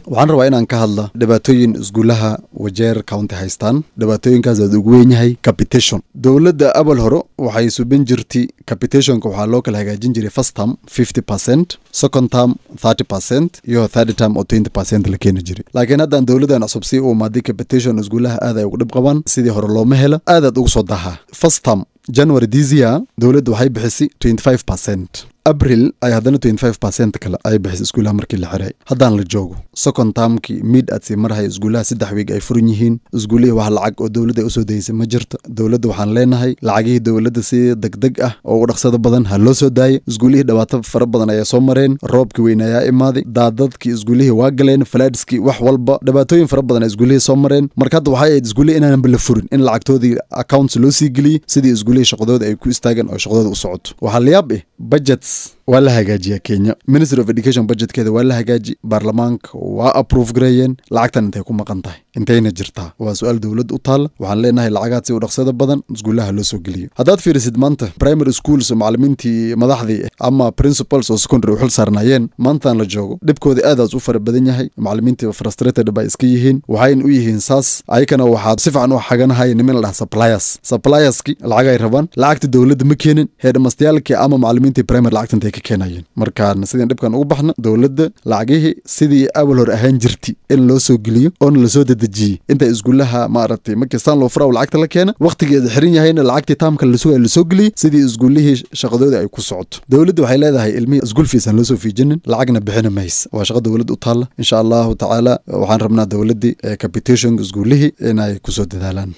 waxaan rabaa inaan ka hadla dhibaatooyin iskuulaha wajeer county haystaan dhibaatooyinkaas aad ugu weyn yahay capitation dowladda abal hore waxay subin jirtay capitationka waxaa loo kala hagaajin jiray first term fifty percent second term thirty percent iyo third term oo twenty percent la keeni jiray laakiin haddaan dowladdan cusub sii u imaaday capitation iskuulaha aad ay ugu dhib qabaan sidii hore looma helo aadaad ugu soo dahaa first term january this year dowladda waxay bixisay twenty five percent abril ay haddana twenty five percent kale ay bixisay iskuulaha markii la xiray haddaan la joogo second termkii mid aad sii marhaya iskuulaha saddex wiig ay furan yihiin iskuulihii wax lacag oo dowladda ay usoo dayeysay ma jirto dowladda waxaan leenahay lacagihii dowladda si degdeg ah oo ugu dhaqsada badan ha loo soo daayay iskuulihii dhibaato fara badan ayaa soo mareen roobkii weyn ayaa imaaday daadadkii iskuulihii waa galeen falaadskii wax walba dhibaatooyin fara badan ay iskuulihii soo mareen marka hadda waxay ahayd iskuulihii inaanba la furin in lacagtoodii accounts loo sii geliyey sidii iskuulihii shaqadooda ay ku istaagan oo shaqadooda u socoto waxaa layaab eh budgets waa la hagaajiyaa kenya ministry of education budgetkeeda waa la hagaaji baarlamaanka waa approve gareeyeen lacagtan intay ku maqan tahay intayna jirtaa waa su-aal dowladda u taalla waxaan leenahay lacagaad si u dhaqsada badan iskuulaha loo soo geliyo haddaad fiirisid maanta primary schools oo macalimiintii madaxdii ama principals oo secondary u xil saarnaayeen maantaan la joogo dhibkooda aadaas u fara badan yahay macalimiintii frustrated bay iska yihiin waxayna u yihiin saas ayakana waxaa si fiican u xaganahaya nimin la dhaha suppliers supplierski lacag ay rabaan lacagta dowladda ma keenin heedhamastayaalkii ama macalimiintii primary lacagta intay ka keenayeen markaan sidin dhibkan ugu baxna dowladda lacagihii sidii awal hor ahaan jirti in loo soo geliyo oona lasoo dedejiyey inta iskuulaha maaragtay markistaan loo furaw lacagta la keena wakhtigeeda xiran yahayna lacagtii taamka lasugaya lasoo geliyey sidii iskuulihii shaqadoodii ay ku socoto dowladda waxay leedahay ilmihii iskuul fiisan loo soo fiijinin lacagna bixina mays waa shaqa dowladda u taalla insha allahu tacaala waxaan rabnaa dowladdii capitation iskuulihii inay kusoo dadaalaan